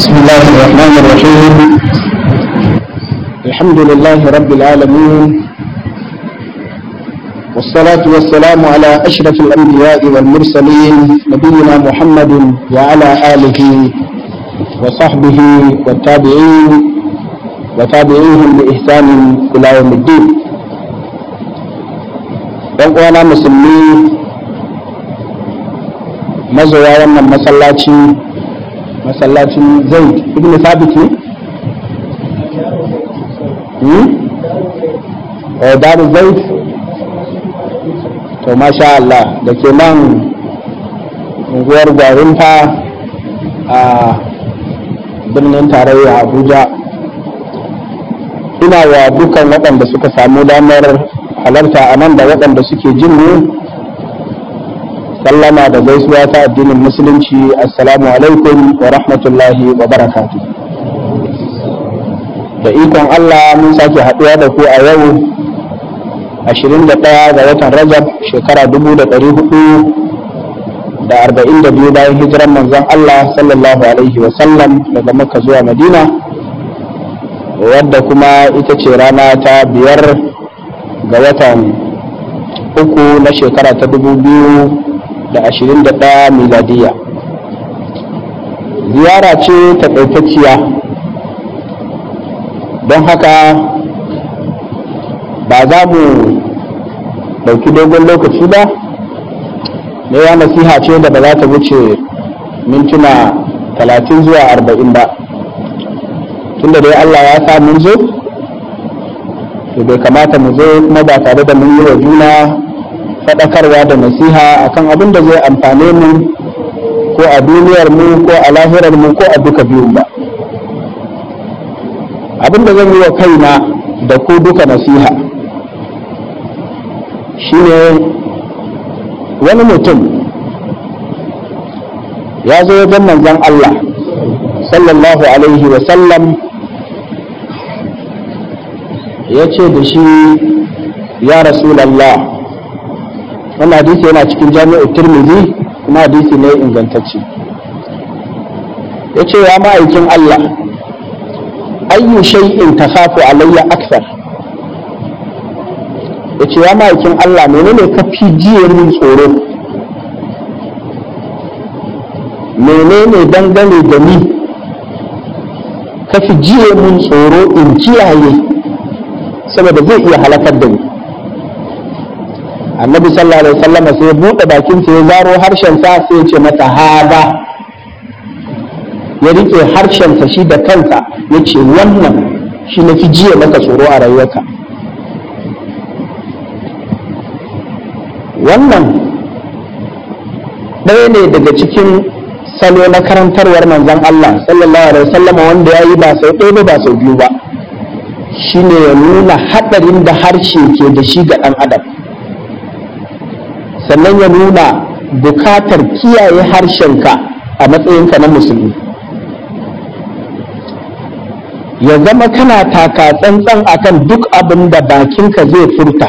بسم الله الرحمن الرحيم الحمد لله رب العالمين والصلاة والسلام على أشرف الأنبياء والمرسلين نبينا محمد وعلى آله وصحبه والتابعين وتابعيهم بإحسان إلى يوم الدين ɗan musulmi mazoya wannan masallaci masallacin zaid ibn sabit ne? eh daru zaid to masha Allah da ke nan unguwar gwarinta a birnin tarayya abuja ina wa dukan waɗanda suka samu damar halarta a nan da waɗanda suke jin mu sallama da gaisuwa ta addinin musulunci assalamu alaikum wa rahmatullahi wa barakatu da ikon Allah mun sake haɗuwa da ku a yau 21 ga watan rajab shekara 442 bayan hijiran manzon Allah sallallahu alaihi wa sallam daga makka zuwa madina wadda kuma ita ce rana ta biyar ga watan uku na shekara ta dubu biyu da ashirin da ɗaya miladiya ziyara ce taƙaitacciya don haka ba za mu ɗauki dogon lokaci ba ne ya nasiha ce da ba za ta wuce mintuna talatin zuwa arba'in ba tunda dai allah ya sa mun zo to bai kamata mu zo kuma ba tare da mun yi wa juna faɗakarwa da nasiha akan abin da zai amfane mu ko a duniyar mu ko a lahirar mu ko a duka biyun ba abin da zan yi wa kaina da ku duka nasiha shine wani mutum ya zo wajen manzon Allah sallallahu alaihi wa sallam ya ce da shi ya rasulallah wannan hadisi yana cikin jami'ar turmizi kuma hadisi ne ingantacce ya ce ya ma'aikin Allah ayyu shay'in takhafu alayya akthar ya ce ya ma'aikin Allah menene ka fi jiye min tsoro menene dangane da ni ka fi jiye min tsoro in kiyaye saboda zai iya halakar da ni annabi sallallahu alaihi wasallam sai ya bude bakin sa ya zaro harshen sa sai ya ce mata hada ya rike harshen sa shi da kansa ya ce wannan shi na fi jiya maka tsoro a rayuwarka wannan ɗaya ne daga cikin salo na karantarwar manzon Allah sallallahu alaihi wasallam wanda ya yi ba sau ɗaya ba ba sau biyu ba shine ya nuna haɗarin da harshe ke da shi ga ɗan adam sannan ya nuna bukatar kiyaye harshenka a matsayinka na musulmi ya zama kana taka tsantsan akan duk abin da bakinka zai furta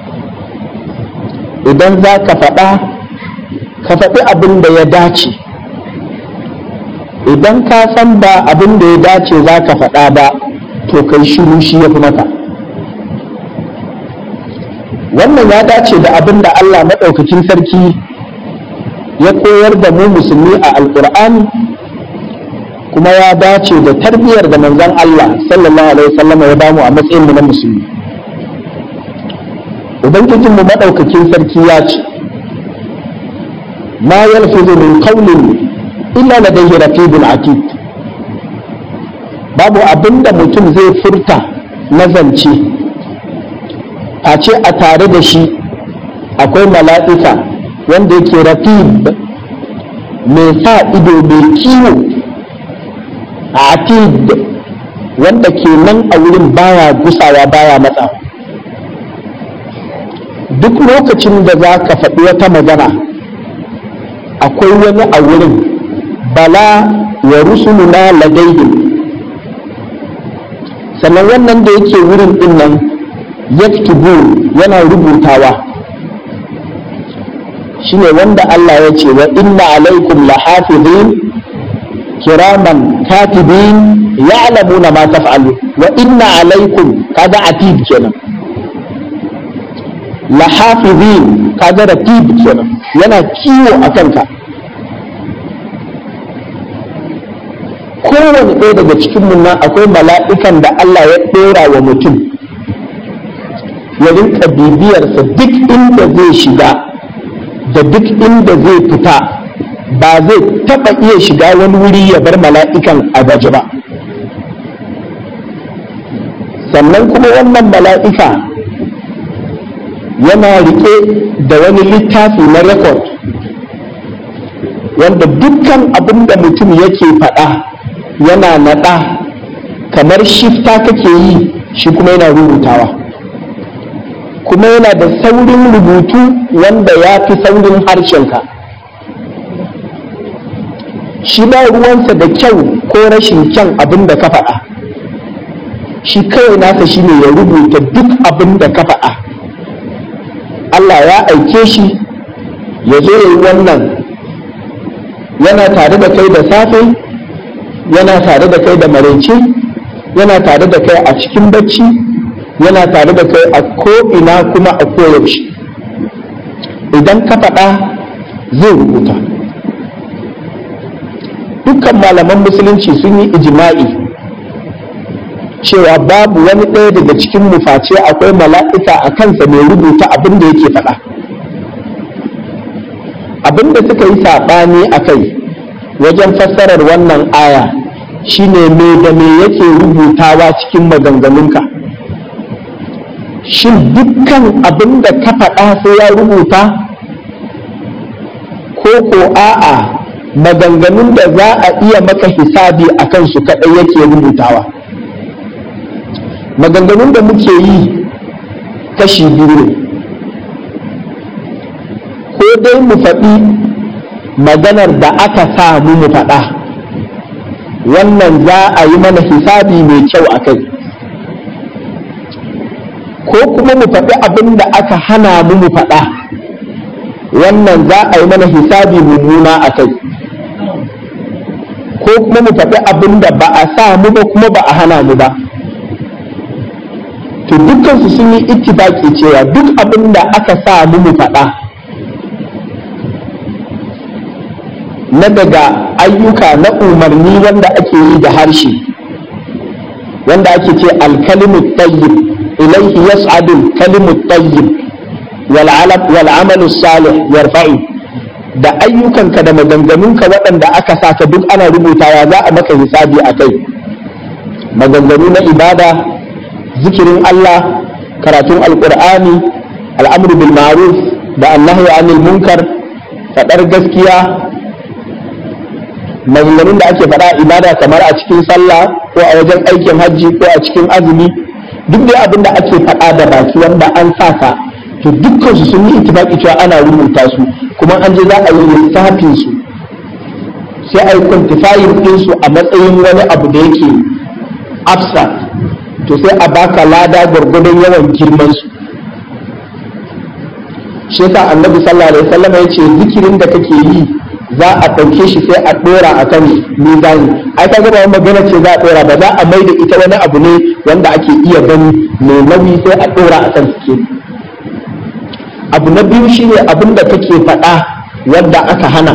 idan za ka faɗa ka faɗi abin da ya dace idan ka san ba abin da ya dace za ka faɗa ba to kai shiru shi ya fi maka wannan ya dace da abin da Allah maɗaukakin sarki ya koyar da mu musulmi a alƙur'ani kuma ya dace da tarbiyyar da manzon Allah sallallahu alaihi wasallam ya bamu a matsayin mu na musulmi ubangijin mu maɗaukakin sarki ya ce ma yalfizu min qawlin illa ladayhi raqibun atid babu abin da mutum zai furta na zance a ce a tare da shi akwai mala'ika wanda yake raqib mai sa ido mai kiwo a atid wanda ke nan a wurin baya gusawa baya matsa duk lokacin da za ka faɗi wata magana akwai wani a wurin bala wa rusuluna ladaihim sannan wannan da yake wurin din nan yaktubu yana rubutawa shine wanda Allah ya ce wa inna alaikum lahafizin kiraman katibin ya'lamuna ma taf'alu wa inna alaikum kaga atib kenan lahafizin kaga ratib kenan yana kiwo a kanka kowane ɗaya daga cikin nan akwai mala'ikan da Allah ya ɗora wa mutum ya rinka bibiyarsa duk inda zai shiga da duk inda zai fita ba zai taɓa iya shiga wani wuri ya bar mala'ikan a gaji ba sannan kuma wannan mala'ika yana rike da wani littafi na rekod wanda dukkan abin da mutum yake faɗa yana naɗa kamar shifta kake yi shi kuma yana rubutawa kuma yana da saurin rubutu wanda ya fi saurin harshenka shi ba ruwansa da kyau ko rashin kyan abin da ka faɗa shi kawai nasa shine ya rubuta duk abin da ka faɗa Allah ya aike shi ya zo ya yi wannan yana tare da kai da safe yana tare da kai da maraice yana tare da kai a cikin bacci yana tare da kai a ko'ina kuma a koyaushe idan ka faɗa zai rubuta dukkan malaman musulunci sun yi ijima'i cewa babu wani ɗaya daga cikin muface akwai mala'ika a kansa mai rubuta abin da yake faɗa abin da suka yi saɓani a kai wajen fassarar wannan aya shine me da me yake rubutawa cikin maganganunka shin dukkan abin da ka faɗa sai ya rubuta ko ko a'a maganganun da za a iya maka hisabi a kansu kaɗai yake rubutawa maganganun da muke yi kashi biyu ne ko dai mu faɗi maganar da aka sa mu mu faɗa wannan za a yi mana hisabi mai kyau a kai ko kuma mu faɗi abin da aka hana mu mu faɗa wannan za a yi mana hisabi mummuna a kai ko kuma mu faɗi abin da ba a sa mu ba kuma ba a hana mu ba to dukkansu sun yi ittifaki cewa duk abin da aka sa mu mu faɗa na daga ayyuka na umarni wanda ake yi da harshe wanda ake ce alkalimu tayyib ilaihi yas'adu alkalimu tayyib wal amalu salih yarfa'u da ayyukanka da maganganunka waɗanda aka saka duk ana rubutawa za a maka hisabi a kai maganganu na ibada zikirin Allah karatun alƙur'ani al'amru bil ma'ruf da annahi anil munkar faɗar gaskiya maganganun da ake faɗa ibada kamar a cikin sallah ko a wajen aikin hajji ko a cikin azumi duk dai abin da ake faɗa da baki wanda an saka to dukkan su sun yi ittifaki cewa ana rubuta su kuma an je za a yi lissafin su sai a yi quantifying din su a matsayin wani abu da yake abstract to sai a baka lada gwargwadon yawan girman su shi yasa annabi sallallahu alaihi wasallam ya ce zikirin da kake yi za a ɗauke shi sai a ɗora a kan mizani ai ka gaba magana ce za a ɗora ba za a mai da ita wani abu ne wanda ake iya gani mai nauyi sai a ɗora a kan suke abu na biyu shine abin da kake faɗa wanda aka hana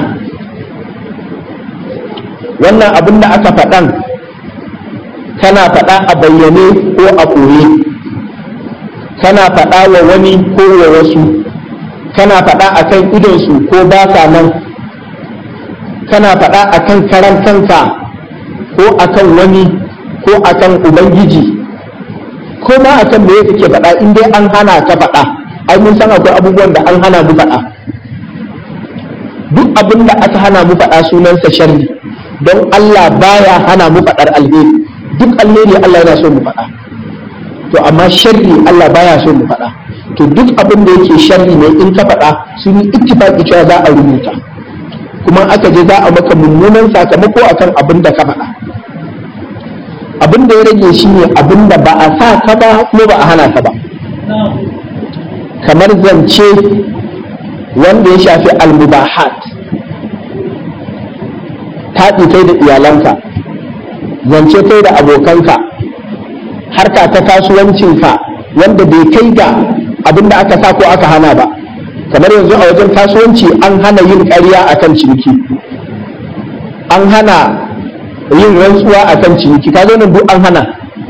wannan abin da aka faɗan kana faɗa a bayyane ko a ɓoye kana faɗa wa wani ko wa wasu kana faɗa a kan idonsu ko ba sa nan kana faɗa a kan karan kanka ko a kan wani ko a kan ubangiji ko ma a kan me kake faɗa in dai an hana ka faɗa ai mun san akwai abubuwan da an hana mu faɗa duk abin da aka hana mu faɗa sunansa sharri don Allah baya hana mu faɗar alheri duk alheri Allah yana so mu faɗa to amma sharri Allah baya so mu faɗa to duk abin da yake sharri ne in ka faɗa sun yi ittifaqi cewa za a rubuta kuma aka je za a maka mummunan sakamako akan abin da ka faɗa abin da ya rage shi ne abin da ba a sa ka ba kuma ba a hana ka ba kamar zance wanda ya shafi almubahat taɗi kai da iyalanka zance kai da abokanka harka ta kasuwancinka wanda bai kai ga abin da aka sa ko aka hana ba kamar yanzu a wajen kasuwanci an hana yin ƙarya akan ciniki an hana yin rantsuwa akan ciniki kaga nan duk an hana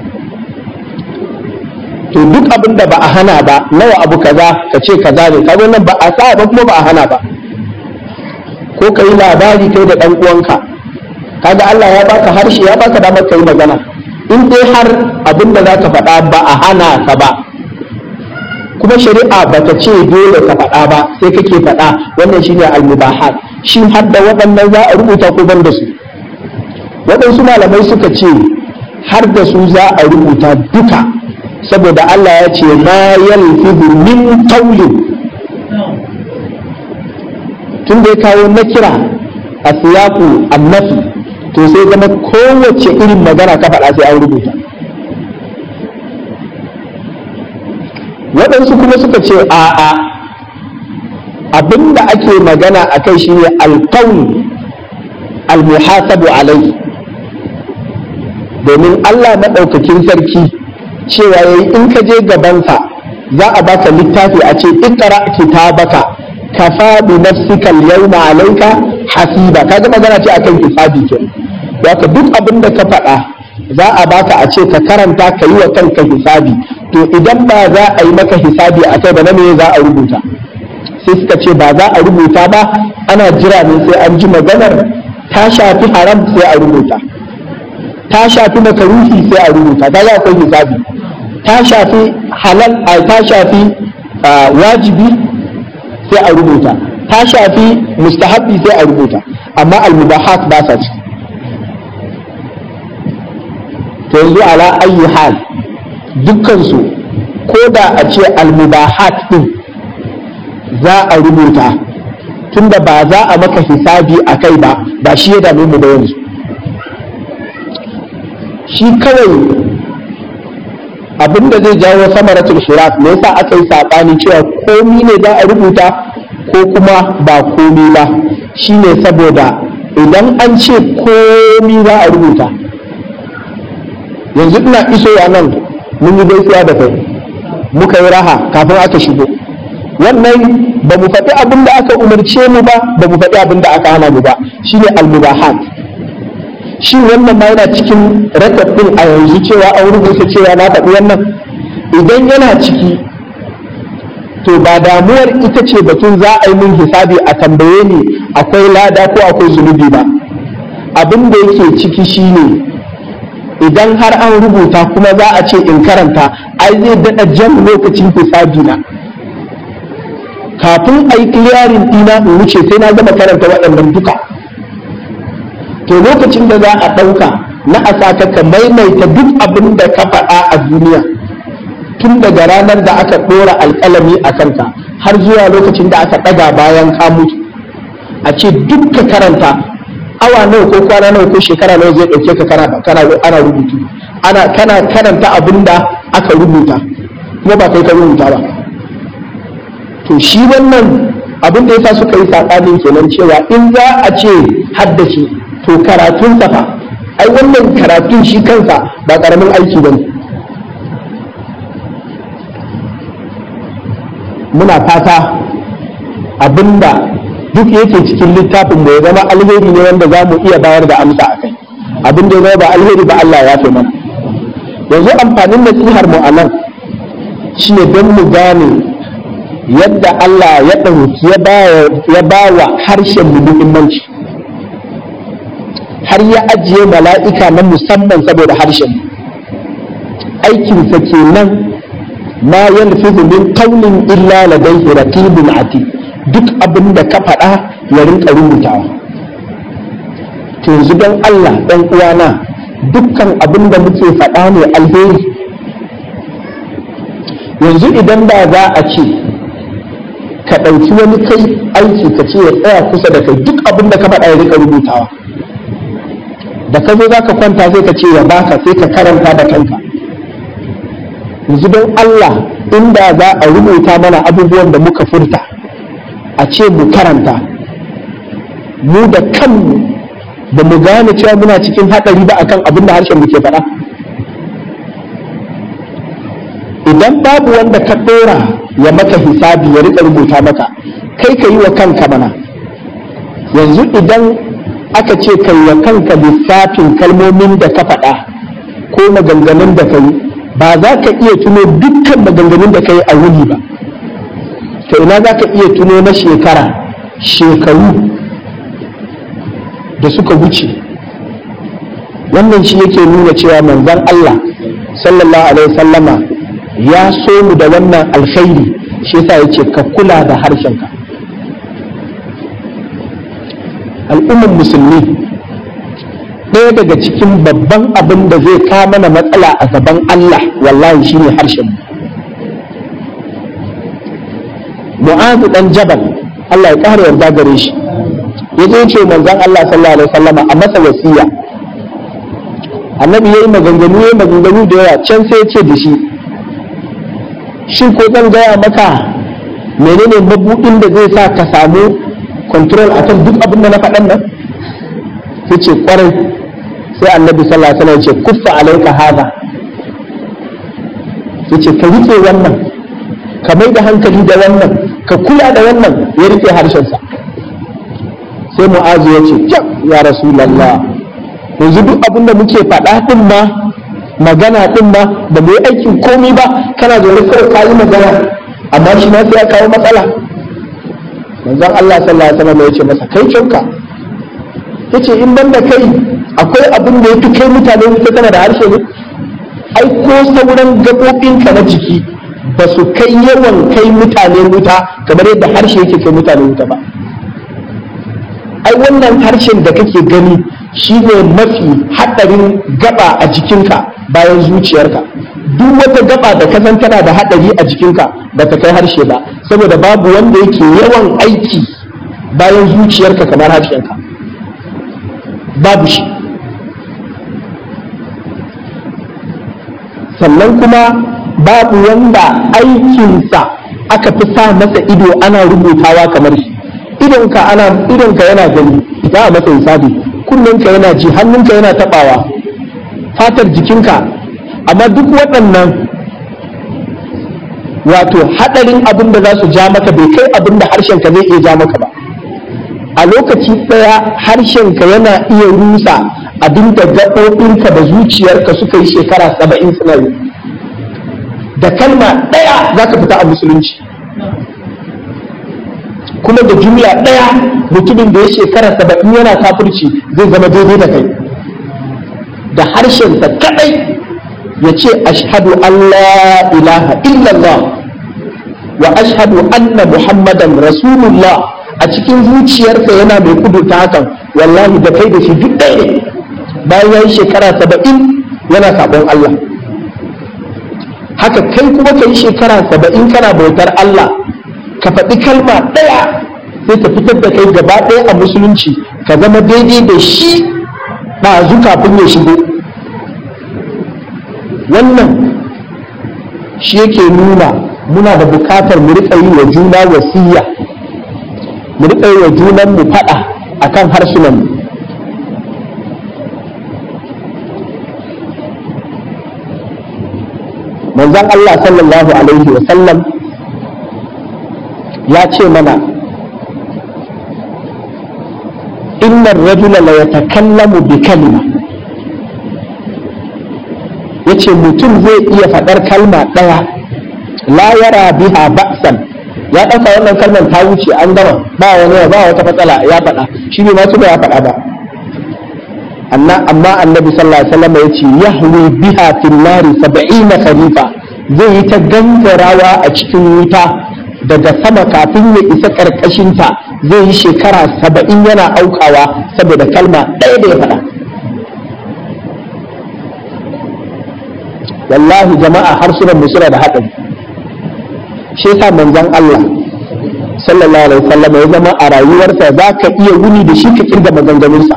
to duk abin da ba a hana ba nawa abu kaza ka ce kaza ne kaga nan ba a sa ba kuma ba a hana ba ko ka yi labari kai da ɗan uwanka kaga Allah ya baka harshe ya baka damar ka yi magana in dai har abin da za ka faɗa ba a hana ka ba kuma shari'a ba ta ce dole ka faɗa ba sai kake faɗa wannan shine al-mubahat shin har da waɗannan za a rubuta ko ban da su waɗansu malamai suka ce har da su za a rubuta duka saboda Allah ya ce ma yalfizu min qawlin tun da ya kawo na kira a siyaku annafi to sai zama kowace irin magana ka faɗa sai an rubuta waɗansu kuma suka ce a'a abinda ake magana a kai shine alkaun almuhasabu alai domin Allah maɗaukakin sarki cewa yayi in ka je gabansa za a baka littafi a ce ikra kitabaka kafa bi nafsika al-yawma alayka hasiba kaga magana ce akan hisabi ke haka duk abin da ka faɗa za a baka a ce ka karanta ka yi wa kanka hisabi to idan ba za a yi maka hisabi a kai ba na me za a rubuta sai suka ce ba za a rubuta ba ana jira ne sai an ji maganar ta shafi haram sai a rubuta ta shafi makaruhi sai a rubuta ta za akwai hisabi ta shafi halal a ta shafi wajibi sai a rubuta ta shafi mustahabbi sai a rubuta amma almubahat ba sa ciki to yanzu ala ayyi hal dukkansu ko da a ce almubahat din za a rubuta tunda ba za a maka hisabi a kai ba ba shi ya dame mu da yanzu shi kawai abinda zai jawo samaratul shiraf me yasa aka yi saɓani cewa komi ne za a rubuta ko kuma ba komi ba shine saboda idan an ce komi za a rubuta yanzu ina isowa nan mun yi gaisuwa da kai muka yi raha kafin aka shigo wannan ba mu faɗi abin da aka umarce mu ba ba mu faɗi abin da aka hana mu ba shine almubahat shi wannan ma yana cikin rekod ɗin a yanzu cewa an rubuta cewa na faɗi wannan idan yana ciki to ba damuwar ita ce batun za a yi min hisabi a tambaye ni akwai lada ko akwai zunubi ba abin da yake ciki shine idan har an rubuta kuma za a ce in karanta ai zai daɗa jan lokacin hisabi na kafin a yi clearing ɗina in wuce sai na gama karanta waɗannan duka to lokacin da za a ɗauka na a saka ka maimaita duk abin da ka faɗa a duniya tun daga ranar da aka ɗora alƙalami a kanka har zuwa lokacin da aka ɗaga bayan ka mutu a ce duk ka karanta awa nawa ko kwana nawa ko shekara nawa zai ɗauke ka kana kana ana rubutu ana kana karanta abin da aka rubuta kuma ba kai ka rubuta ba to shi wannan abin da yasa suka yi saɓanin kenan cewa in za a ce haddace to karatun fa ai wannan karatun shi kansa ba ƙaramin aiki ba ne muna fata abinda duk yake cikin littafin mu ya zama alheri ne wanda za mu iya bayar da amsa a kai abin da ya zama ba alheri ba Allah ya fi mana yanzu amfanin nasihar mu a nan shi ne don mu gane yadda Allah ya ɗauki ya ba wa harshen mu muhimmanci har ya ajiye mala'ika na musamman saboda harshen aikinsa kenan ma yalfizu min qawlin illa ladayhi raqibun atid duk abin da ka faɗa ya rinka rubutawa to yanzu don Allah ɗan uwana dukkan abin da muke faɗa ne alheri yanzu idan da za a ce ka ɗauki wani kai aiki ka ce ya tsaya kusa da kai duk abin da ka faɗa ya rinka rubutawa da ka zo za ka kwanta sai ka ce ya baka sai ka karanta da kanka yanzu don Allah inda za a rubuta mana abubuwan da muka furta a ce mu karanta mu da kanmu ba mu gane cewa muna cikin haɗari ba akan abin da harshen mu ke faɗa idan babu wanda ka ɗora ya maka hisabi ya riƙa rubuta maka kai ka yi wa kanka mana yanzu idan aka ce kai wa kanka lissafin kalmomin da ka faɗa ko maganganun da ka yi ba za ka iya tuno dukkan maganganun da ka yi a wuni ba to ina za ka iya tuno na shekara shekaru da suka wuce wannan shi yake nuna cewa manzon Allah sallallahu alaihi sallama ya so mu da wannan alkhairi shi yasa yace ka kula da harshenka al'ummar musulmi ɗaya daga cikin babban abin da zai kawo mana matsala a gaban Allah wallahi shine harshen mu mu'azu dan jabal Allah ya ƙara yarda gare shi ya je ce manzon Allah sallallahu alaihi wasallama a masa wasiya annabi yayi maganganu yayi maganganu da yawa can sai ya ce da shi shin ko zan gaya maka menene mabudin da zai sa ka samu control akan duk abin da na faɗan nan sai ce kwarai sai annabi sallallahu alaihi wasallam ya ce kuffa alaika hada yace ka rike wannan ka mai da hankali da wannan ka kula da wannan ya rike harshensa sai mu'azu ya ce kyau ya rasulallah yanzu duk abin da muke faɗa ɗin ma magana ɗin ma da mu yi aikin komi ba kana zaune kawai ka yi magana amma shi ma sai ya kawo matsala manzon Allah sallallahu alaihi wasallam ya ce masa kai kyauka yace in banda kai akwai abin da yafi kai mutane wuta kana da harshe ne ai ko sauran gaɓoɓinka na jiki ba su kai yawan kai mutane wuta kamar yadda harshe yake kai mutane wuta ba ai wannan harshen da kake gani shi ne mafi haɗarin gaba a jikinka bayan zuciyarka duk wata gaba da ka san tana da haɗari a jikinka ba ta kai harshe ba saboda babu wanda yake yawan aiki bayan zuciyarka kamar harshenka babu shi sannan kuma babu wanda aikinsa aka fi sa masa ido ana rubutawa kamar shi idonka ana idonka yana gani za a masa hisabi kunnenka yana ji hannunka yana tabawa fatar jikinka amma duk waɗannan wato haɗarin abin da za su ja maka bai kai abin da harshenka zai iya ja maka ba a lokaci ɗaya harshenka yana iya rusa abin da gaɓoɓinka da zuciyarka suka yi shekara saba'in suna yi da kalma ɗaya za ka fita a musulunci kuma da jumla ɗaya mutumin da ya shekara saba'in yana kafirci zai zama daidai da kai da harshensa kaɗai ya ce ashhadu an la ilaha illallah wa ashhadu anna muhammadan rasulullah a cikin zuciyarsa yana mai kudurta hakan wallahi da kai da shi duk ɗaya ne bayan ya yi shekara saba'in yana sabon Allah haka kai kuma ka yi shekara saba'in kana bautar Allah ka faɗi kalma ɗaya sai ta fitar da kai gaba ɗaya a musulunci ka zama daidai da shi ɗazu kafin ya shigo wannan shi yake nuna muna da bukatar mu riƙa yi wa juna wasiya mu riƙa yi wa junan mu faɗa akan harsunan mu manzon Allah sallallahu alaihi wa sallam ya ce mana innar rajula la yatakallamu bi kalima yace mutum zai iya faɗar kalma ɗaya la yara biha ba'san ya ɗauka wannan kalmar ta wuce an gama ba wani ba wata matsala ya faɗa shi ne ma ya faɗa ba amma amma annabi sallallahu alaihi wasallam yace yahwi biha fil nari 70 kharifa zai yi ta gangarawa a cikin wuta daga sama kafin ya isa karkashinta zai yi shekara saba'in yana aukawa saboda kalma ɗaya da ya faɗa wallahi jama'a harsunan mu suna da haɗari shi yasa manzon Allah sallallahu alaihi wasallam ya zama a rayuwarsa za ka iya wuni da shi ka kirga maganganunsa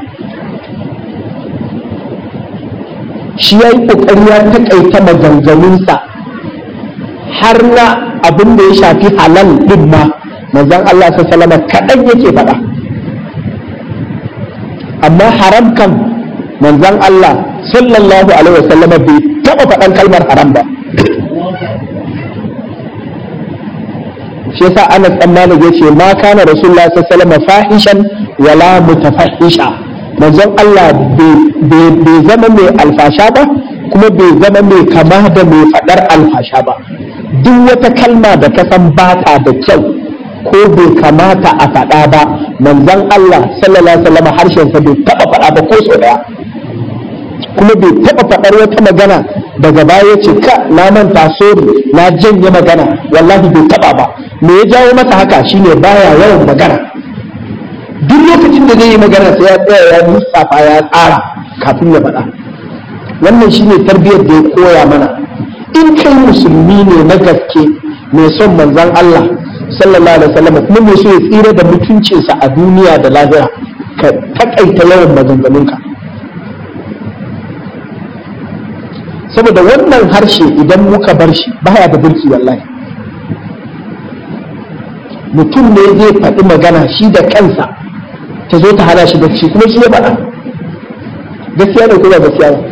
shi ya yi ƙoƙari ya taƙaita maganganunsa har na abin da ya shafi halal ɗin ma manzon Allah sallallahu kaɗan yake faɗa amma haram kan manzon Allah sallallahu alaihi wasallam bai taba faɗan kalmar haram ba shi yasa Anas dan Malik yace ma kana Rasulullah sallallahu alaihi wasallam fahishan wala mutafahisha manzon Allah bai zama mai alfasha ba kuma bai zama mai kama da mai faɗar alfasha ba duk wata kalma da ka san bata da kyau ko bai kamata a faɗa ba manzon Allah sallallahu alaihi wasallam harshen sa bai taba faɗa ba ko sau daya kuma bai taba faɗar wata magana daga baya ce ka na manta sori na janye magana wallahi bai taba ba me ya jawo masa haka shine baya yawan magana duk lokacin da zai yi magana sai ya tsaya ya lissafa ya tsara kafin ya faɗa wannan shine tarbiyyar da ya koya mana in kai musulmi ne na gaske mai son manzon Allah sallallahu alaihi wasallam kuma mai so ya tsira da mutuncinsa a duniya da lahira ka takaita yawan maganganunka saboda wannan harshe idan muka bar shi baya da burki wallahi mutum ne zai faɗi magana shi da kansa ta zo ta hana shi bacci kuma shi ya faɗa gaskiya ne ko ba gaskiya ba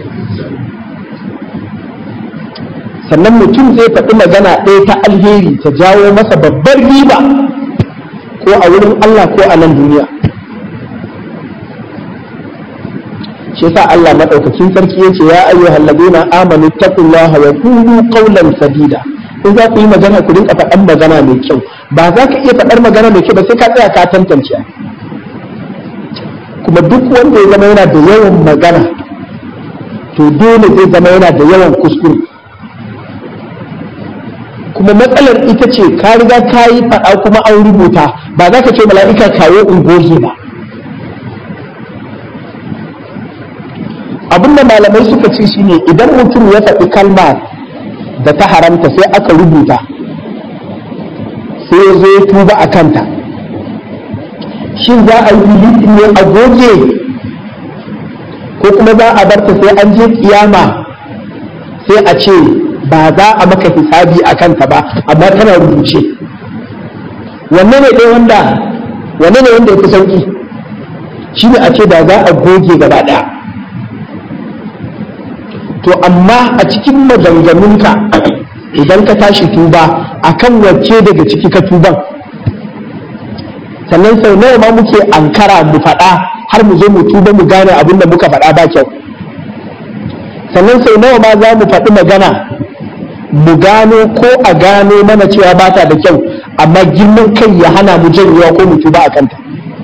sannan mutum zai faɗi magana ɗaya ta alheri ta jawo masa babbar riba ko a wurin Allah ko a nan duniya shi yasa Allah madaukakin sarki yace ya ayyuhal ladina amanu taqullaha wa qulu qawlan sadida in za ku yi magana ku rinka faɗan magana mai kyau ba za ka iya faɗar magana mai kyau ba sai ka tsaya ka tantance kuma duk wanda ya zama yana da yawan magana to dole zai zama yana da yawan kuskure kuma matsalar ita ce ka riga ka yi faɗa kuma an rubuta ba za ka ce mala'ika kawo ungozi ba abinda malamai suka ce shine idan mutum ya faɗi kalma da ta haramta sai aka rubuta sai ya zo ya tuba a kanta shin za a yi ne a goge ko kuma za a barta sai an je kiyama sai a ce ba za a maka hisabi a kanta ba amma tana rubuce wanne ne ɗaya wanda wanne ne wanda ya fi sauki shi ne a ce da za a goge gaba ɗaya to amma a cikin maganganunka idan ka tashi tuba akan wacce daga ciki ka tuban sannan sau nawa ma muke ankara mu faɗa har mu zo mu tuba mu gane abin da muka faɗa ba kyau sannan sau nawa ma za mu faɗi magana mu gano ko a gano mana cewa ba ta da kyau amma girman kai ya hana mu janyewa ko mu tuba a kanta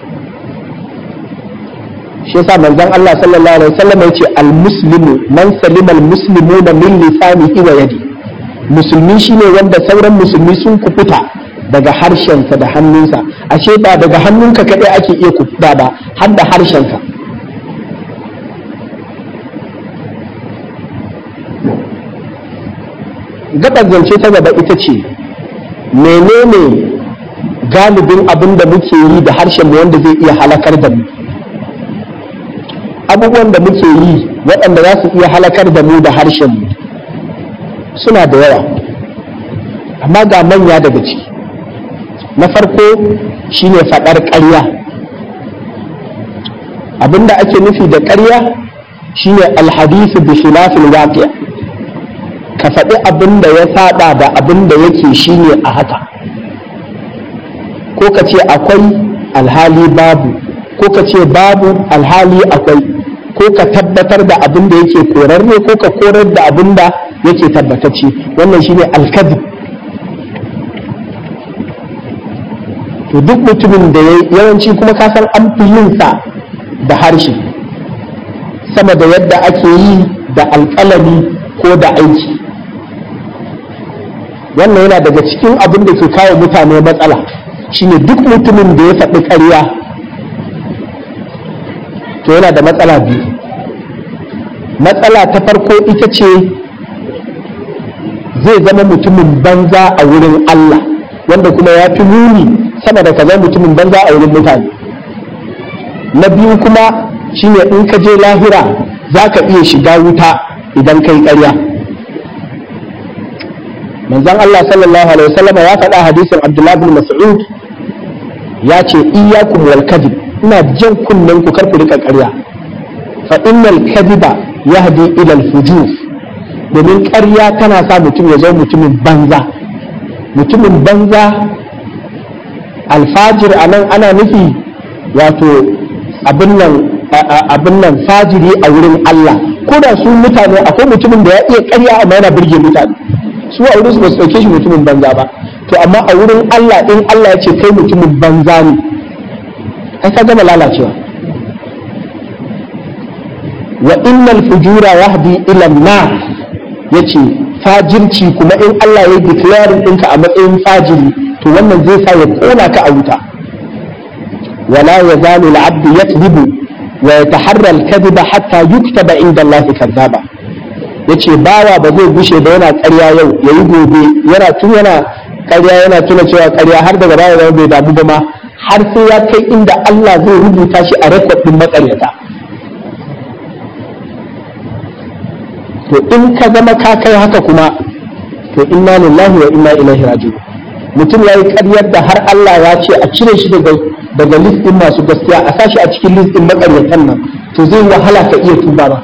shi yasa manzon Allah sallallahu alaihi wasallam yace al-muslimu man salima al-muslimuna min lisanihi wa yadi musulmi shine wanda sauran musulmi sun kufuta daga harshensa da hannunsa ashe ba daga hannunka kadai ake iya kufuta ba har da harshenka gabar zance ta gaba ita ce menene galibin abin da muke yi da harshen mu wanda zai iya halakar da mu abubuwan da muke yi waɗanda za su iya halakar da mu da harshen mu suna da yawa amma ga manya daga ciki na farko shine faɗar ƙarya abinda ake nufi da ƙarya shine alhadisu bi khilafil waqi' ka faɗi abin da ya saba da abin da yake shine a haka ko ka ce akwai alhali babu ko ka ce babu alhali akwai ko ka tabbatar da abin da yake korarre ko ka korar da abin da yake tabbatacce wannan shine alkadib to duk mutumin da yawanci kuma ka san an fi yin sa da harshe sama da yadda ake yi da alƙalami ko da aiki wannan yana daga cikin abin da ke kawo mutane matsala shine duk mutumin da ya faɗi ƙarya to yana da matsala biyu matsala ta farko ita ce zai zama mutumin banza a wurin Allah wanda kuma ya fi muni sama da kaza mutumin banza a wurin mutane na biyu kuma shine in ka je lahira za ka iya shiga wuta idan kai ƙarya manzon Allah sallallahu alaihi wasallam ya faɗa hadisin Abdullah bin Mas'ud ya ce iyyakum wal kadhib ina jan kunnen ku kar ku rika ƙarya fa innal kadhiba yahdi ila al fujur domin ƙarya tana sa mutum ya zama mutumin banza mutumin banza alfajir a nan ana nufi wato abin nan abin nan fajiri a wurin Allah ko da su mutane akwai mutumin da ya iya ƙarya amma yana burge mutane su a wurin su ba su ɗauke shi mutumin banza ba to amma a wurin Allah in Allah ya ce kai mutumin banza ne ai ka gama lalacewa wa innal fujura yahdi ila an-nar yace fajirci kuma in Allah ya declare ɗinka a matsayin fajiri to wannan zai sa ya kona ka a wuta wala yazalu al-abd yakdhibu wa yataharra al-kadhiba hatta yuktaba inda Allah kadhaba yace bawa ba zai gushe ba yana ƙarya yau yayi gobe yana tun yana ƙarya yana tuna cewa ƙarya har daga baya zama bai damu ba ma har sai ya kai inda Allah zai rubuta shi a rekod din maƙaryata to in ka zama ka kai haka kuma to inna lillahi wa inna ilaihi raji'un mutum yayi ƙaryar da har Allah ya ce a cire shi daga daga list din masu gaskiya a sashi a cikin list din makaryatan nan to zai wahala ka iya tuba ba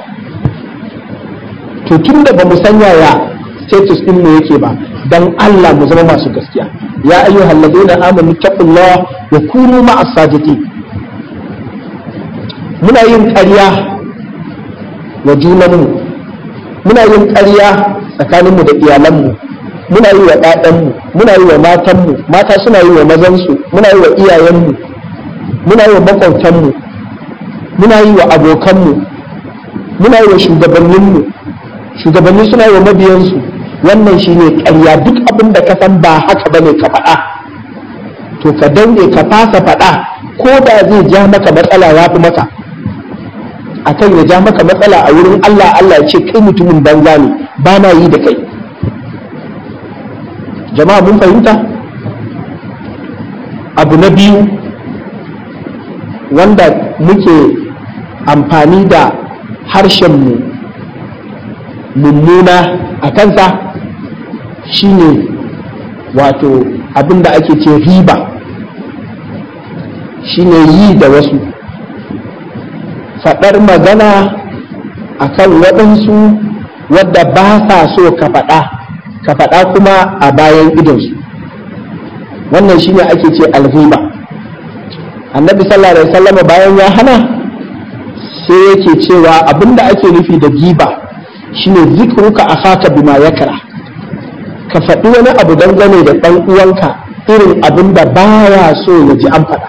to tun da bamu san yaya status din mu yake ba dan Allah mu zama masu gaskiya ya ayyuhal ladina amanu taqullaha wa kunu ma'as sadiqin muna yin ƙarya wa junanmu muna yin ƙarya tsakaninmu da iyalanmu muna yi wa ɗaɗanmu muna yi wa matanmu mata suna yi wa mazansu muna yi wa iyayenmu muna yi wa makwautanmu muna yi wa abokanmu muna yi wa shugabanninmu shugabanni suna yi wa mabiyansu wannan shine ƙarya duk abin da ka san ba haka bane ka faɗa to ka danne ka fasa faɗa ko da zai ja maka matsala ya fi maka akan ya ja maka matsala a wurin Allah Allah ya ce kai mutumin banza ne ba na yi da kai jama'a mun fahimta abu na biyu wanda muke amfani da harshenmu mummuna a kansa shine wato abin da ake ce riba shine yi da wasu faɗar magana a kan waɗansu wadda ba sa so ka faɗa ka faɗa kuma a bayan idonsu wannan shine ake ce alghiba annabi sallallahu alaihi wasallam bayan ya hana sai yake cewa abinda ake nufi da giba shine zikruka akhaka bima yakra ka faɗi wani abu dangane da ɗan uwanka irin abin da baya so ya ji an faɗa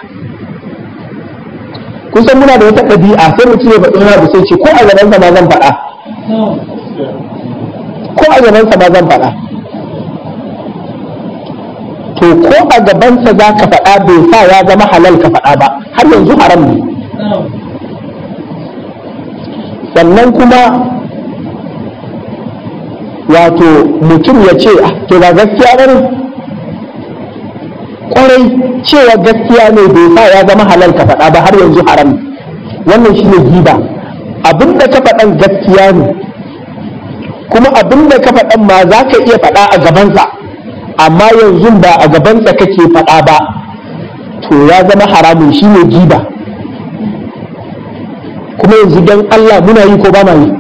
kusan muna da wata ɗabi'a sai mutum ya faɗi wani abu sai ce ko a gabansa ma zan faɗa ko a gabansa ma zan faɗa to ko a gabansa za ka faɗa bai sa ya zama halal ka faɗa ba har yanzu haram ne sannan kuma wato mutum ya ce to ba gaskiya ba ne kwarai cewa gaskiya ne bai sa ya zama halal ka faɗa ba har yanzu haram ne wannan shi ne giba abinda ka faɗan gaskiya ne kuma abinda ka faɗan ma za ka iya faɗa a gabansa amma yanzu ba a gabansa kake faɗa ba to ya zama haramun shi ne giba kuma yanzu don Allah muna yi ko ba ma yi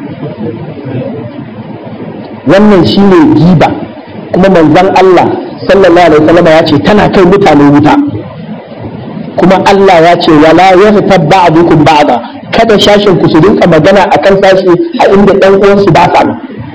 wannan shi ne giba kuma manzan Allah sallallahu alaihi wasallam ya ce tana kai mutane wuta kuma Allah ya ce wala yaghtab ba'dukum ba'da kada shashin ku su rinka magana akan sashi a inda ɗan uwansu ba sa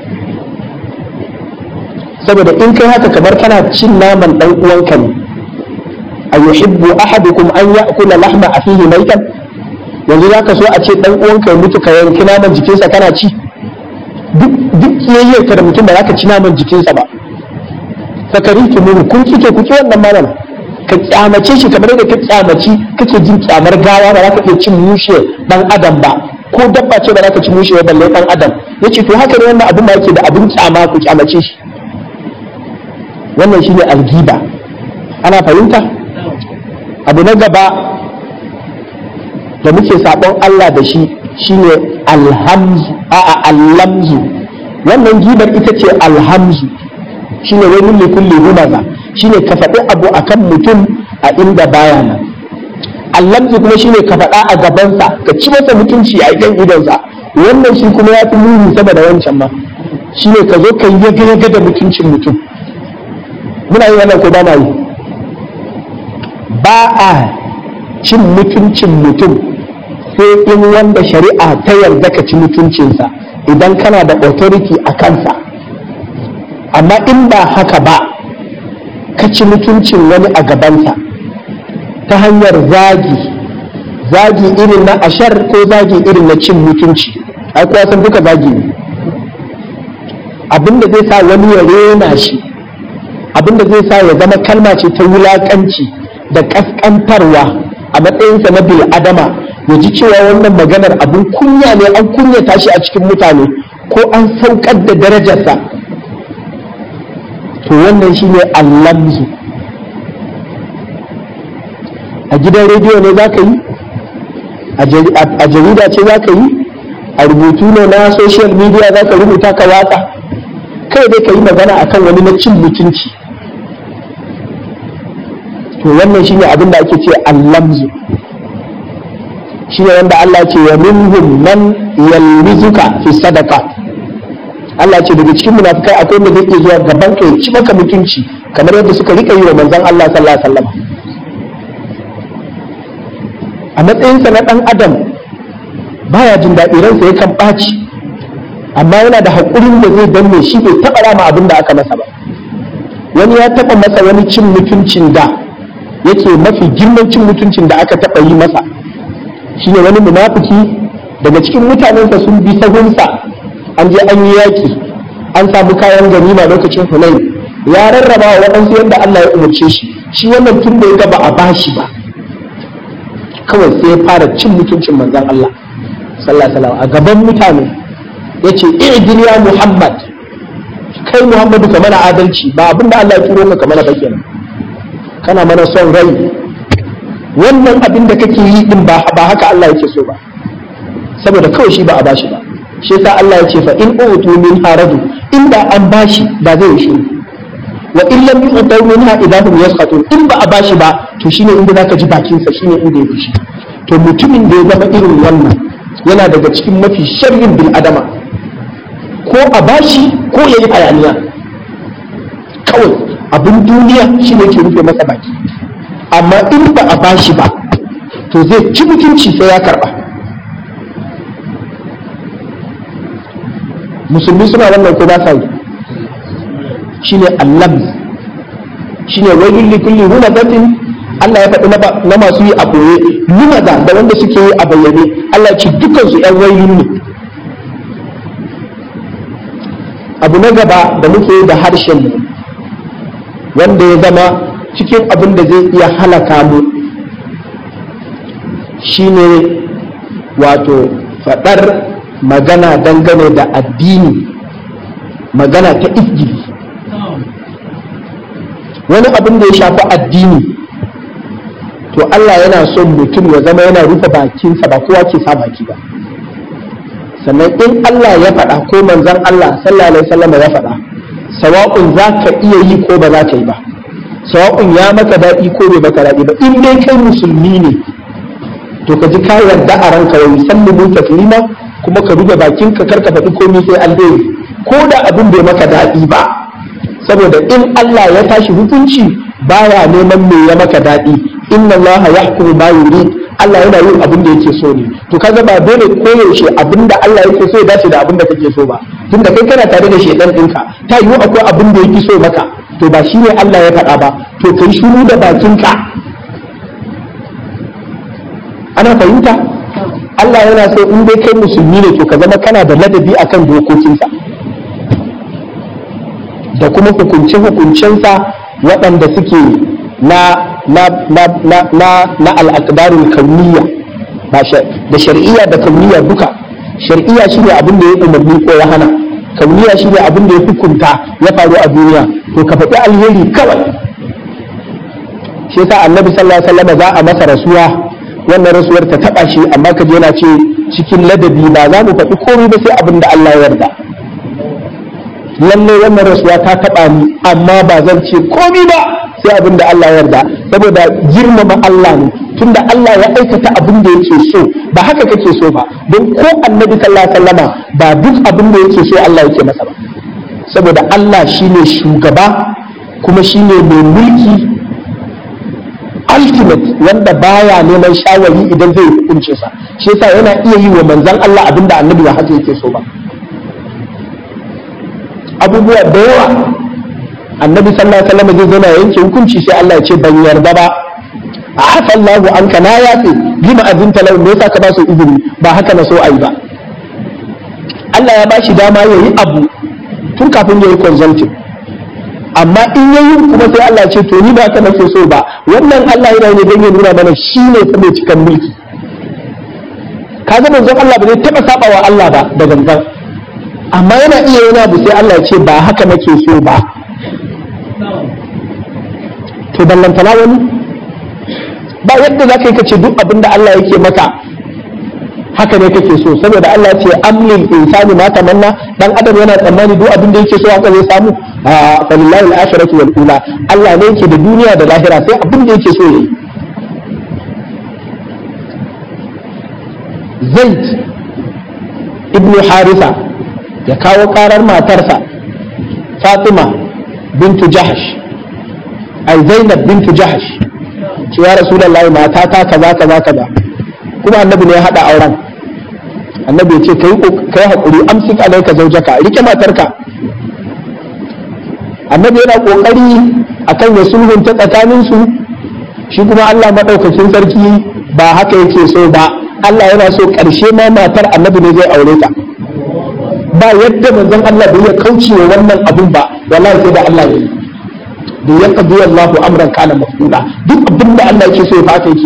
saboda in kai haka kamar kana cin naman ɗan uwanka ne a yuhibbu ahadukum an ya'kula lahma afihi maitan yanzu zaka so a ce ɗan uwanka ya mutu ka yanki naman jikinsa kana ci duk duk kiyayyar da mutum ba za ka ci naman jikinsa ba fakari ki muru kun kike ku ki wannan malam ka kyamace shi kamar yadda ka kyamaci kake jin kyamar gawa ba za ka iya cin mushe dan adam ba ko dabba ce ba za ka ci mushe ba balle dan adam yace to haka ne wannan abin da yake da abin kyama ku kyamace shi wannan shine algiba ana fahimta abu na gaba da muke sabon Allah da shi shine alhamzu a'a allamzu wannan gibar ita ce alhamzu shine wani ne kulli humaza shine ka faɗi abu akan mutum a inda baya nan allamzi kuma shine ka faɗa a gabansa ka ci masa mutunci a idan idonsa wannan shi kuma ya fi muni sama da wancan ma shine ka zo ka yi yaga da mutuncin mutum muna yi wannan ko ba ma yi ba a cin mutuncin mutum sai in wanda shari'a ta yarda ka ci mutuncinsa idan kana da authority a kansa amma in ba haka ba ka ci mutuncin wani a gabansa ta hanyar zagi zagi irin na ashar ko zagi irin na cin mutunci ai kuwa san duka zagi ne abinda zai sa wani ya rena shi abinda zai sa ya zama kalma ce ta wulakanci da kaskantarwa a matsayinsa na bil adama ya ji cewa wannan maganar abin kunya ne an kunyata shi a cikin mutane ko an saukar da darajarsa to wannan shine allamzu a gidan rediyo ne za ka yi a jarida ce za ka yi a rubutu ne na social media za ka rubuta ka watsa kai dai ka yi magana akan wani na cin mutunci to wannan shine abin da ake ce allamzu shine wanda Allah ce wa minhum man yalmizuka fi sadaqa Allah ce daga cikin munafikai akwai wanda zai iya zuwa gaban ka ya ci maka mutunci kamar yadda suka rika yi wa manzon Allah sallallahu alaihi wasallam a matsayinsa na ɗan adam baya jin daɗi ransa yakan ɓaci amma yana da haƙurin da zai danne shi bai taɓa rama abin da aka masa ba wani ya taɓa masa wani cin mutuncin da yake mafi girman cin mutuncin da aka taɓa yi masa shine wani munafiki daga cikin mutanensa sun bi sahunsa an je an yi yaƙi an samu kayan ganima lokacin hunain ya rarraba wa waɗansu yadda Allah ya umarce shi shi wannan tun da ya ga ba a bashi ba kawai sai ya fara cin mutuncin manzon Allah sallallahu alaihi a gaban mutane yace i'dil ya Muhammad kai Muhammadu ka mana adalci ba abin da Allah ya turo ka ka mana ba kenan kana mana son rai wannan abin da kake yi din ba ba haka Allah yake so ba saboda kawai shi ba a bashi ba shi yasa Allah ya ce fa in utu min haradu inda an bashi ba zai shi wa in lam yu'tu minha idahum yasqatun in ba a bashi ba to shine inda zaka ji bakin sa shine inda ya fushi to mutumin da ya zama irin wannan yana daga cikin mafi sharrin bil adama ko a bashi ko yayi hayaniya kawai abin duniya shine ke rufe masa baki amma in ba a bashi ba to zai ci mutunci sai ya karba musulmi suna wannan ko ba sa yi shine allam shine wailul likulli humazatin Allah ya faɗi na masu yi a ɓoye lumaza da wanda suke yi a bayyane Allah ce dukan su ƴan wailun ne abu na gaba da muke yi da harshen mu wanda ya zama cikin abin da zai iya halaka mu shine wato faɗar magana dangane da addini magana ta izgili wani abin da ya shafi addini to Allah yana son mutum ya zama yana rufe bakinsa ba kowa ke sa baki ba sannan in Allah ya faɗa ko manzon Allah sallallahu alaihi wasallam ya faɗa sawa'un za ka iya yi ko ba za ka yi ba sawa'un ya maka daɗi ko bai maka daɗi ba in dai kai musulmi ne to ka ji ka yarda a ranka wa musallimu taslima kuma ka rufe bakinka kar ka faɗi komai sai alheri ko da abin bai maka daɗi ba saboda in Allah ya tashi hukunci baya neman me ya maka daɗi inna Allah yahkumu ma yurid Allah yana yin abin da yake so ne to kaga ba dole koyaushe abin da Allah yake so ya dace da abin da kake so ba tunda kai kana tare da shedan ɗinka ta yiwu akwai abin da yake so maka to ba shi ne Allah ya faɗa ba to kai shiru da bakinka ana fahimta Allah yana so in dai kai musulmi ne to ka zama kana da ladabi akan dokokinsa da kuma hukunce-hukuncensa waɗanda suke na na na na na na al'aqdarul kauniyya da shar'iyya da kauniyya duka shar'iyya shine abin da ya umarni ko ya hana kauniyya shine abin da ya hukunta ya faru a duniya to ka faɗi alheri kawai shi yasa annabi sallallahu alaihi wasallam za a masa rasuwa wannan rasuwar ta taba shi amma ka je yana ce cikin ladabi ba za mu faɗi komai ba sai abin da Allah ya yarda lalle wannan rasuwa ta taba ni amma ba zan ce komai ba sai abin da Allah ya yarda saboda girmama Allah ne tunda Allah ya aikata abin da yake so ba haka kake so ba don ko annabi sallallahu alaihi wasallama ba duk abin da yake so Allah yake masa ba saboda Allah shine shugaba kuma shine mai mulki ultimate wanda baya neman shawari idan zai hukunce sa shi yasa yana iya yi wa manzon Allah abin da annabi ba haka yake so ba abubuwa da yawa annabi sallallahu alaihi wasallam zai zana yanke hukunci sai Allah ya ce ban yarda ba a hafa Allahu an ka na yafe lima azinta lahu me yasa ka ba su izini ba haka na so ayi ba Allah ya bashi dama yayi abu tun kafin yayi consulting amma in yayi kuma sai Allah ya ce to ni ba haka nake so ba wannan Allah yana ne dan ya nuna mana shine fa mai cikan mulki kaga manzon Allah ba zai taba sabawa Allah ba da gangan amma yana iya yana abu sai Allah ya ce ba haka nake so ba to ballantana wani ba yadda za ka yi kace duk abin da Allah yake maka haka ne kake so saboda Allah ce amlil insani ma tamanna dan adam yana tsammani duk abin da yake so haka zai samu a falillahi al-akhiratu wal ula Allah ne yake da duniya da lahira sai abin da yake so yayi Zaid ibn Harisa ya kawo karar matarsa Fatima bintu Jahash ai Zainab bintu Jahash ce ya Rasulullahi mata ta kaza kaza kaza kuma annabi ne ya hada auren annabi ya ce kai kai hakuri amsik alaika zaujaka rike matarka annabi yana kokari akan ya sulhunta tsakanin su shi kuma Allah madaukakin sarki ba haka yake so ba Allah yana so karshe ma matar annabi ne zai aure ta ba yadda manzon Allah bai ya kauce wa wannan abun ba wallahi sai da Allah ya yi da ya qadi Allahu amran kana mafula duk abin da Allah yake so ya fata yake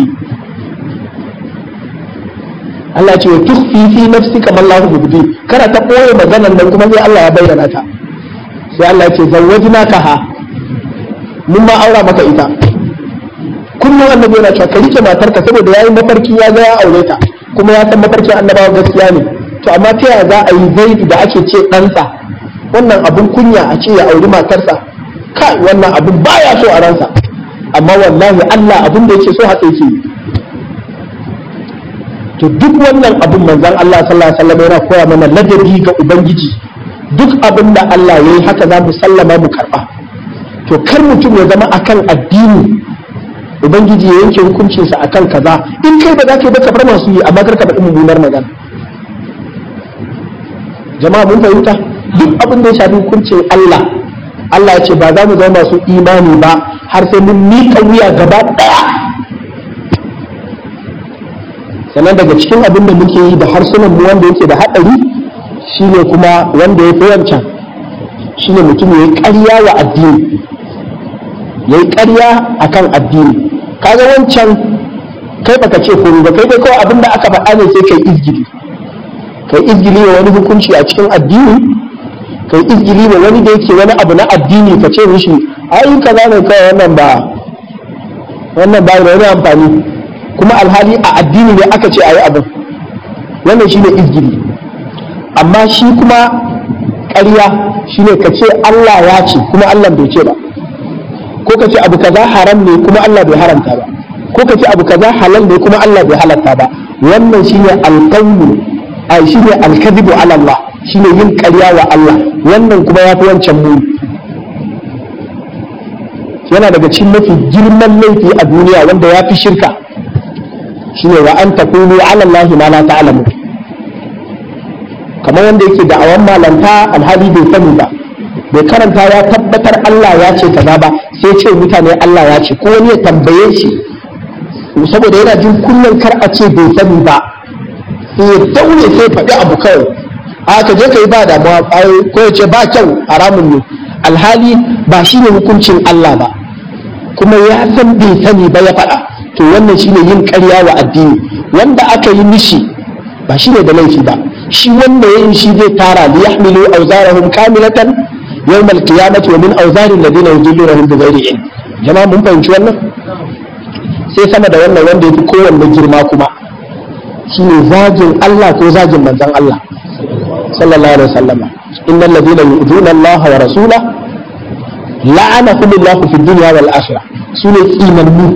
Allah ce tukhfi fi nafsika ma Allahu mubdi kana ta koyi maganar nan kuma sai Allah ya bayyana ta sai Allah ya ce zawwajnaka ha mun ma aura maka ita kullum annabi yana cewa ka rike matarka saboda yayi mafarki ya ga ya aure ta kuma ya san mafarkin annabawa gaskiya ne to amma ta yaya za a yi zaidu da ake ce ɗansa wannan abun kunya a ce ya auri matarsa kai wannan abun baya so a ransa amma wallahi Allah abun da yake so haka yake to duk wannan abun manzon Allah sallallahu alaihi wasallam yana koya mana ladabi ga ubangiji duk abin da Allah yayi haka za mu sallama mu karba to kar mutum ya zama akan addini ubangiji ya yanke hukuncinsa akan kaza in kai ba za ka yi ba ka bar masu yi amma kar ka faɗi mummunar magana jama'a mun fahimta duk abin da ya shafi hukuncin Allah Allah ya ce ba za mu zama masu imani ba har sai mun miƙa wuya gaba ɗaya sannan daga cikin abin da muke yi da harsunan mu wanda yake da haɗari shine kuma wanda ya fi wancan shine mutum ya yi ƙarya wa addini ya yi ƙarya a kan addini kaga wancan kai baka ce komai ba kai dai kawai abin da aka faɗa ne sai kai izgili kai izgili wa wani hukunci a cikin addini kai izgili wa wani da yake wani abu na addini ka ce mishi ai kaza ne kawai wannan ba wannan ba da wani amfani kuma alhali a addini ne aka ce ayi abin wannan shine izgili amma shi kuma ƙarya shine ka ce Allah ya ce kuma Allah bai ce ba ko ka ce abu kaza haram ne kuma Allah bai haramta ba ko ka ce abu kaza halal ne kuma Allah bai halatta ba wannan shine alqawlu ai shine alkadibu ala Allah shine yin ƙarya wa Allah wannan kuma yafi wancan muni yana daga cikin mafi girman laifi a duniya wanda ya fi shirka shine wa an taqulu ala Allah ma la ta'lamu kamar wanda yake da awan malanta alhali bai sani ba bai karanta ya tabbatar Allah ya ce kaza ba sai ce mutane Allah ya ce ko wani ya tambaye shi saboda yana jin kullum kar a ce bai sani ba sai ya daure sai faɗi abu kawai a ka je ka yi ba damuwa ko ya ce ba kyau haramun ne alhali ba shi ne hukuncin Allah ba kuma ya san bai sani ba ya faɗa to wannan shine yin ƙarya wa addini wanda aka yi mishi ba shi ne da laifi ba shi wanda ya yi shi zai tara li yahmilu awzarahum kamilatan yawm al-qiyamati wa min awzari alladhina yudillunahum bighairi ilm jama'a mun fahimci wannan sai sama da wannan wanda yafi kowanne girma kuma shine zagin Allah ko zagin manzon Allah sallallahu alaihi wasallam innal ladina yu'duna Allah wa rasulahu la'anahumullahu fid dunya wal akhirah su ne tsinannu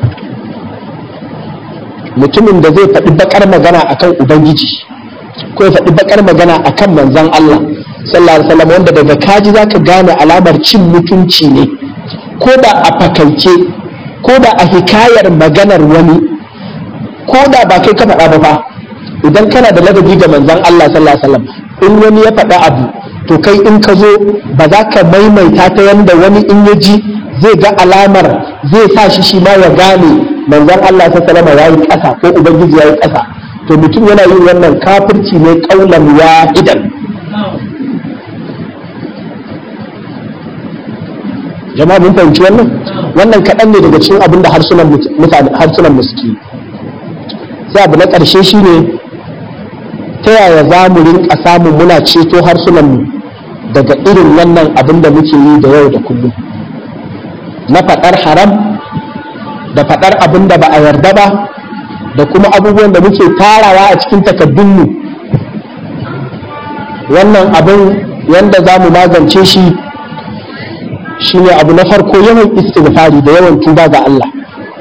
mutumin da zai faɗi bakar magana akan ubangiji ko ya faɗi bakar magana akan manzon Allah sallallahu alaihi wasallam wanda daga kaji zaka gane alamar cin mutunci ne ko da a fakaice ko da a hikayar maganar wani ko da ba kai ka faɗa ba fa idan kana da ladabi ga manzon Allah sallallahu alaihi wasallam in wani ya faɗa abu to kai in ka zo ba za ka maimaita ta yanda wani in ya ji zai ga alamar zai sa shi shi ma ya gane manzon Allah sallallahu alaihi wasallam yayi ƙasa ko ubangiji yayi ƙasa to mutum yana yin wannan kafirci ne kaulan wahidan jama'a mun fahimci wannan wannan kaɗan ne daga cikin abin da harsunan mutane harsunan muski sai abu na ƙarshe shine ta yaya za mu rinka samun muna ceto harsunan mu daga irin wannan abin da muke yi da yau da kullum na faɗar haram da faɗar abin da ba a yarda ba da kuma abubuwan da muke tarawa a cikin takaddunmu wannan abin yanda za mu magance shi shine abu na farko yawan istighfari da yawan tuba ga Allah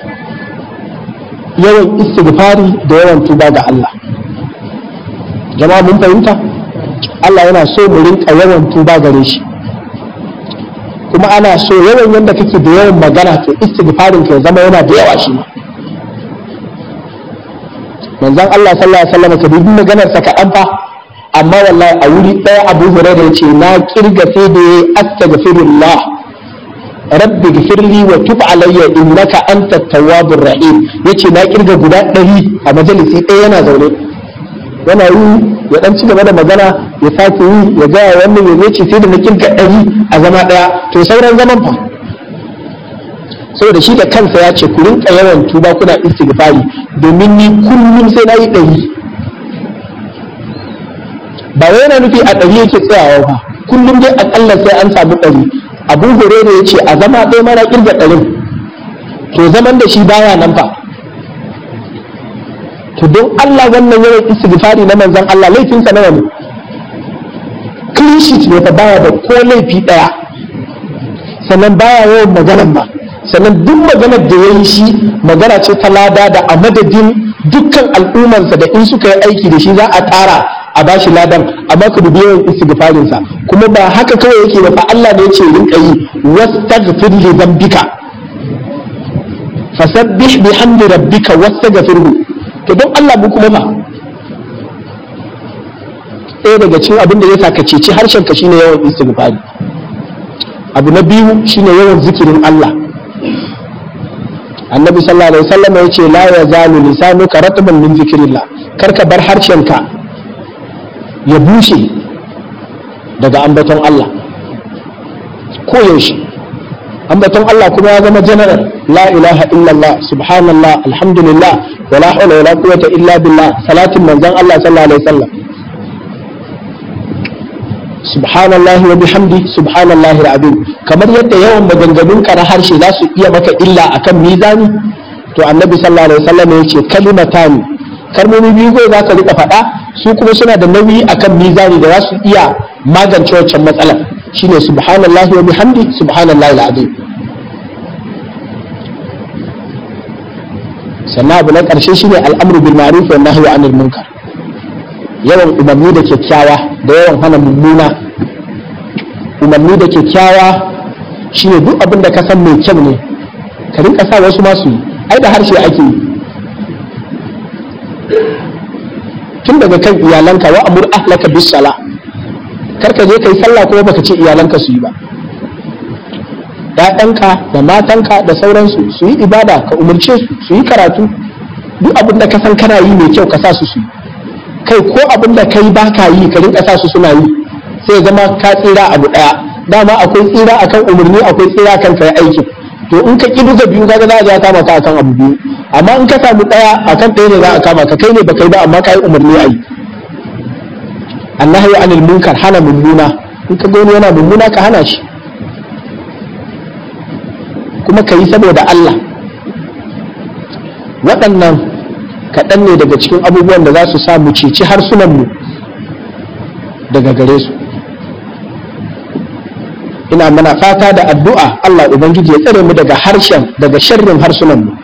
yawan istighfari da yawan tuba ga Allah jama'a mun fahimta Allah yana so mu rinka yawan tuba gare shi kuma ana so yawan yanda kake da yawan magana to istighfarin ka ya zama yana da yawa shi ma manzon Allah sallallahu alaihi wasallam ka dubi maganar sa kaɗan fa amma wallahi a wuri ɗaya Abu Hurairah ya ce na kirga sai da ya astaghfirullah rabbi gfirli wa tub alayya innaka antat tawwabur rahim yace na kirga guda ɗari a majalisi ɗaya yana zaune yana yi ya dan ci gaba da magana ya sake yi ya gaya wannan ya ce sai da na kirga ɗari a zama ɗaya to sauran zaman fa saboda shi da kansa ya ce ku rinka yawan tuba kuna istighfari domin ni kullum sai na yi ɗari ba wai yana nufi a ɗari yake tsayawa ba kullum dai akalla sai an samu ɗari abu hurere ya ce a zama ɗaya mana ƙirga ɗarin to zaman da shi baya nan fa to don Allah wannan yawan istighfari na manzon Allah laifinsa nawa ne clean sheet ne fa baya da ko laifi ɗaya sannan baya yawan maganar ba sannan duk maganar da ya yi shi magana ce ta lada da a madadin dukkan al'ummarsa da in suka yi aiki da shi za a tsara a bashi ladan amma ka dubi yawan istighfarin sa kuma ba haka kawai yake ba fa Allah ne yace rinka yi wastaghfir li dhanbika fasabbih bihamdi rabbika wastaghfirhu to don Allah mu kuma fa ɗaya daga cikin abin da ya sa ka ceci harshen ka shine yawan istighfari abu na biyu shine yawan zikirin Allah annabi sallallahu alaihi wasallam ya ce la yazalu lisanuka ratban min zikrillah kar ka bar harshenka ya bushe daga ambaton Allah ko yaushe ambaton Allah kuma ya zama general la ilaha illallah subhanallah alhamdulillah wala hawla wala quwwata illa billah salatin manzon Allah sallallahu alaihi wasallam subhanallahi wa bihamdi subhanallahi alazim kamar yadda yawan maganganun ka na harshe za su iya maka illa akan mizani to annabi sallallahu alaihi wasallam ya ce kalimatani kalmomi biyu ko za ka rika faɗa su kuma suna da nauyi akan mizani da za su iya magance wancan matsalar shine subhanallahi wa bihamdi subhanallahi alazim sannan abu na ƙarshe shine al'amru bil ma'ruf wa nahyi anil munkar yawan umarni da kyakkyawa da yawan hana mummuna umarni da kyakkyawa shine duk abin da ka san mai kyau ne ka rinka sa wasu masu yi ai da harshe ake yi tun daga kan iyalanka wa amur ahlaka bis sala kar ka je kai sallah kuma baka ce iyalanka su yi ba ‘ya'yanka da matanka da sauransu su yi ibada ka umarce su su yi karatu duk abin da ka san kana yi mai kyau ka sa su su yi kai ko abin da kai ba ka yi ka rinka sa su suna yi sai zama ka tsira abu daya dama akwai tsira akan umarni akwai tsira akan kai aiki to in ka ki duka biyu kaga za a ja kama ka akan abu biyu amma in ka samu daya akan ɗaya ne za a kama ka kai ne baka yi ba amma ka yi umarni a yi annahi anil munkar hana mummuna in ka ga wani yana mummuna ka hana shi kuma ka yi saboda Allah waɗannan kaɗan ne daga cikin abubuwan da za su sa mu ceci harsunanmu daga gare su ina mana fata da addu'a Allah ubangiji ya tsare mu daga harshen daga sharrin harsunan mu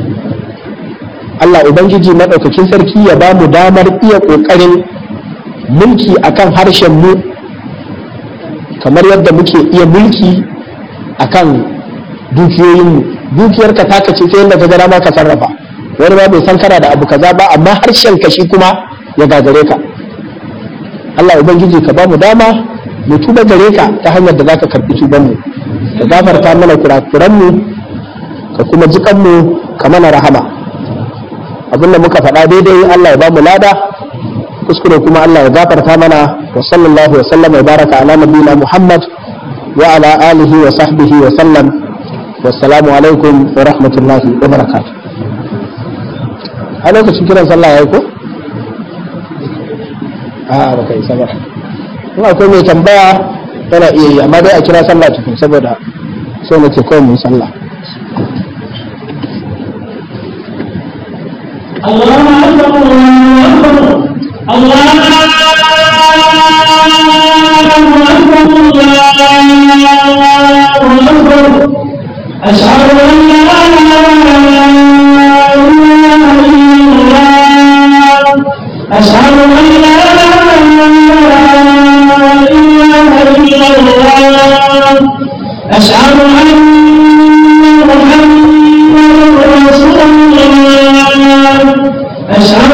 Allah ubangiji madaukakin sarki ya ba mu damar iya kokarin mulki akan harshen mu kamar yadda muke iya mulki akan dukiyoyin mu dukiyarka taka ce sai yadda ka gana ma ka sarrafa wani ma bai san kana da abu kaza ba amma harshen ka shi kuma ya gagare ka Allah ubangiji ka ba mu dama mu tuba gare ka ta hanyar da zaka karbi tuban mu ka gafarta mana kurakuran mu ka kuma jikan mu ka mana rahama abin da muka faɗa daidai Allah ya ba mu lada kuskure kuma Allah ya gafarta mana wa sallallahu wa sallam wa baraka ala nabiyina Muhammad wa ala alihi wa sahbihi wa sallam wassalamu alaikum wa rahmatullahi wa barakatuh a lokacin kiran sallah ya yi ko? a baka isa ba in akwai mai tambaya yana iya yi amma dai a kira sallah tukun saboda so na ke kawai mai sallah الله أكبر الله أكبر الله أكبر أشهد أن لا إله إلا الله أشهد أن لا إله إلا الله أشهد أن